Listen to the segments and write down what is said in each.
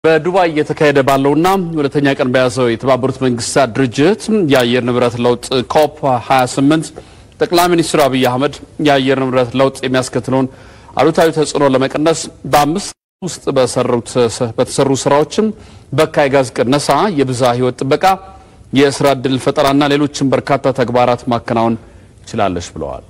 በዱባይ እየተካሄደ ባለውና ሁለተኛ ቀን በያዘው የተባበሩት መንግስታት ድርጅት የአየር ንብረት ለውጥ ኮፕ 28 ጠቅላይ ሚኒስትር አብይ አህመድ የአየር ንብረት ለውጥ የሚያስከትለውን አሉታዊ ተጽዕኖ ለመቀነስ በአምስት ውስጥ በተሰሩ ስራዎችም በካይ ጋዝ ቅነሳ፣ የብዝሃ ህይወት ጥበቃ፣ የስራ ዕድል ፈጠራና ሌሎችም በርካታ ተግባራት ማከናወን ችላለች ብለዋል።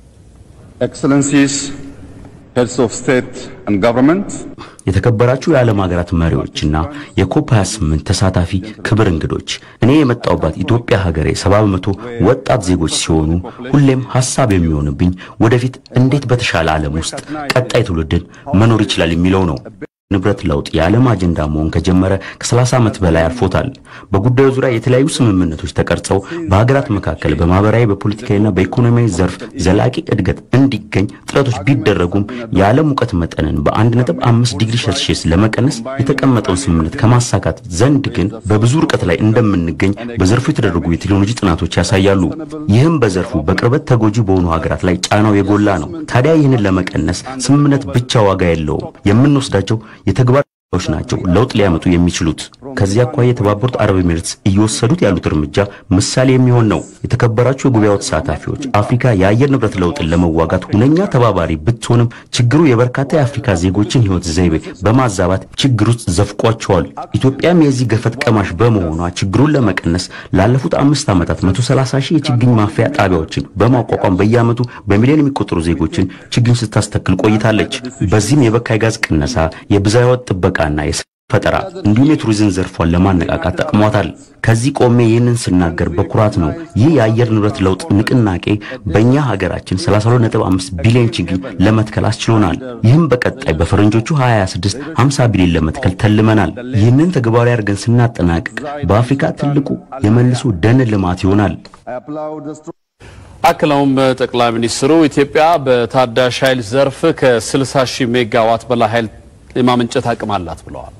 Excellencies, heads of state and government, የተከበራችሁ የዓለም ሀገራት መሪዎችና የኮፕ 28 ተሳታፊ ክብር እንግዶች፣ እኔ የመጣሁባት ኢትዮጵያ ሀገሬ ሰባ በመቶ ወጣት ዜጎች ሲሆኑ ሁሌም ሀሳብ የሚሆንብኝ ወደፊት እንዴት በተሻለ ዓለም ውስጥ ቀጣይ ትውልድን መኖር ይችላል የሚለው ነው። ንብረት ለውጥ የዓለም አጀንዳ መሆን ከጀመረ ከ30 ዓመት በላይ አልፎታል። በጉዳዩ ዙሪያ የተለያዩ ስምምነቶች ተቀርጸው በሀገራት መካከል በማህበራዊ በፖለቲካዊና በኢኮኖሚያዊ ዘርፍ ዘላቂ እድገት እንዲገኝ ጥረቶች ቢደረጉም የዓለም ሙቀት መጠንን በ1.5 ዲግሪ ሴልሺየስ ለመቀነስ የተቀመጠውን ስምምነት ከማሳካት ዘንድ ግን በብዙ ርቀት ላይ እንደምንገኝ በዘርፉ የተደረጉ የቴክኖሎጂ ጥናቶች ያሳያሉ። ይህም በዘርፉ በቅርበት ተጎጂ በሆኑ ሀገራት ላይ ጫናው የጎላ ነው። ታዲያ ይህንን ለመቀነስ ስምምነት ብቻ ዋጋ የለውም። የምንወስዳቸው የተግባር ዎች ናቸው ለውጥ ሊያመጡ የሚችሉት። ከዚህ አኳያ የተባበሩት አረብ ኤሚሬትስ እየወሰዱት ያሉት እርምጃ ምሳሌ የሚሆን ነው። የተከበራችሁ የጉባኤው ተሳታፊዎች፣ አፍሪካ የአየር ንብረት ለውጥን ለመዋጋት ሁነኛ ተባባሪ ብትሆንም ችግሩ የበርካታ የአፍሪካ ዜጎችን ሕይወት ዘይቤ በማዛባት ችግር ውስጥ ዘፍቋቸዋል። ኢትዮጵያም የዚህ ገፈት ቀማሽ በመሆኗ ችግሩን ለመቀነስ ላለፉት አምስት ዓመታት 130 ሺህ የችግኝ ማፍያ ጣቢያዎችን በማቋቋም በየዓመቱ በሚሊዮን የሚቆጠሩ ዜጎችን ችግኝ ስታስተክል ቆይታለች። በዚህም የበካይ ጋዝ ቅነሳ፣ የብዝሃ ሕይወት ጥበቃ እና የስራ ፈጠራ እንዲሁም የቱሪዝም ዘርፏን ለማነቃቃት ጠቅሟታል። ከዚህ ቆሜ ይህንን ስናገር በኩራት ነው። ይህ የአየር ንብረት ለውጥ ንቅናቄ በእኛ ሀገራችን 32.5 ቢሊዮን ችግኝ ለመትከል አስችሎናል። ይህም በቀጣይ በፈረንጆቹ 2026 50 ቢሊዮን ለመትከል ተልመናል። ይህንን ተግባራዊ አድርገን ስናጠናቅቅ በአፍሪካ ትልቁ የመልሶ ደን ልማት ይሆናል። I applaud the strong አክለውም ጠቅላይ ሚኒስትሩ ኢትዮጵያ በታዳሽ ኃይል ዘርፍ ከ60 ሺህ ሜጋዋት በላይ ኃይል የማመንጨት አቅም አላት ብለዋል።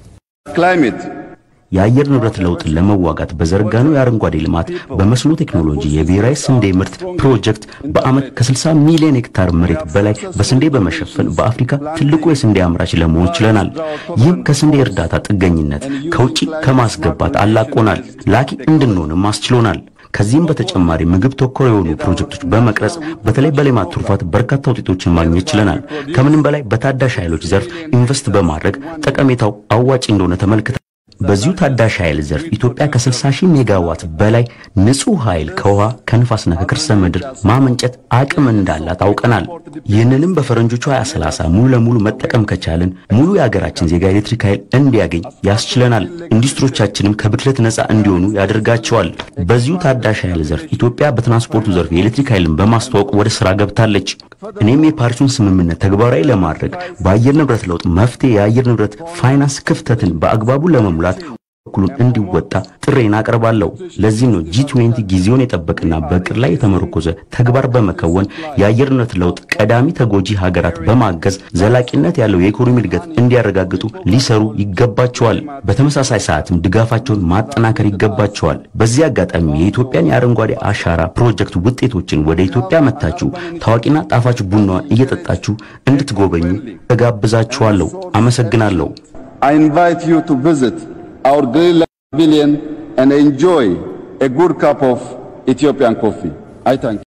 climate የአየር ንብረት ለውጥን ለመዋጋት በዘረጋነው የአረንጓዴ ልማት በመስኖ ቴክኖሎጂ የብሔራዊ ስንዴ ምርት ፕሮጀክት በዓመት ከ60 ሚሊዮን ሄክታር መሬት በላይ በስንዴ በመሸፈን በአፍሪካ ትልቁ የስንዴ አምራች ለመሆን ችለናል። ይህም ከስንዴ እርዳታ ጥገኝነት ከውጪ ከማስገባት አላቆናል፣ ላኪ እንድንሆንም አስችሎናል። ከዚህም በተጨማሪ ምግብ ተኮር የሆኑ ፕሮጀክቶች በመቅረጽ በተለይ በሌማት ትሩፋት በርካታ ውጤቶችን ማግኘት ችለናል። ከምንም በላይ በታዳሽ ኃይሎች ዘርፍ ኢንቨስት በማድረግ ጠቀሜታው አዋጪ እንደሆነ ተመልክተናል። በዚሁ ታዳሽ ኃይል ዘርፍ ኢትዮጵያ ከ60 ሺህ ሜጋዋት በላይ ንጹህ ኃይል ከውሃ ከንፋስና ከከርሰ ምድር ማመንጨት አቅም እንዳላት አውቀናል። ይህንንም በፈረንጆቹ 2030 ሙሉ ለሙሉ መጠቀም ከቻልን ሙሉ የሀገራችን ዜጋ ኤሌክትሪክ ኃይል እንዲያገኝ ያስችለናል። ኢንዱስትሪዎቻችንም ከብክለት ነፃ እንዲሆኑ ያደርጋቸዋል። በዚሁ ታዳሽ ኃይል ዘርፍ ኢትዮጵያ በትራንስፖርቱ ዘርፍ የኤሌክትሪክ ኃይልን በማስተዋወቅ ወደ ስራ ገብታለች። እኔም የፓሪሱን ስምምነት ተግባራዊ ለማድረግ በአየር ንብረት ለውጥ መፍትሄ የአየር ንብረት ፋይናንስ ክፍተትን በአግባቡ ለመሙላት በኩሉን እንዲወጣ ጥሬን አቀርባለሁ። ለዚህ ነው ጂ20 ጊዜውን የጠበቀና በእቅድ ላይ የተመረኮዘ ተግባር በመከወን የአየር ንብረት ለውጥ ቀዳሚ ተጎጂ ሀገራት በማገዝ ዘላቂነት ያለው የኢኮኖሚ እድገት እንዲያረጋግጡ ሊሰሩ ይገባቸዋል። በተመሳሳይ ሰዓትም ድጋፋቸውን ማጠናከር ይገባቸዋል። በዚህ አጋጣሚ የኢትዮጵያን የአረንጓዴ አሻራ ፕሮጀክት ውጤቶችን ወደ ኢትዮጵያ መታችሁ ታዋቂና ጣፋጭ ቡናዋን እየጠጣችሁ እንድትጎበኙ እጋብዛችኋለሁ። አመሰግናለሁ። I invite you to visit our Greenland Pavilion and enjoy a good cup of Ethiopian coffee. I thank you.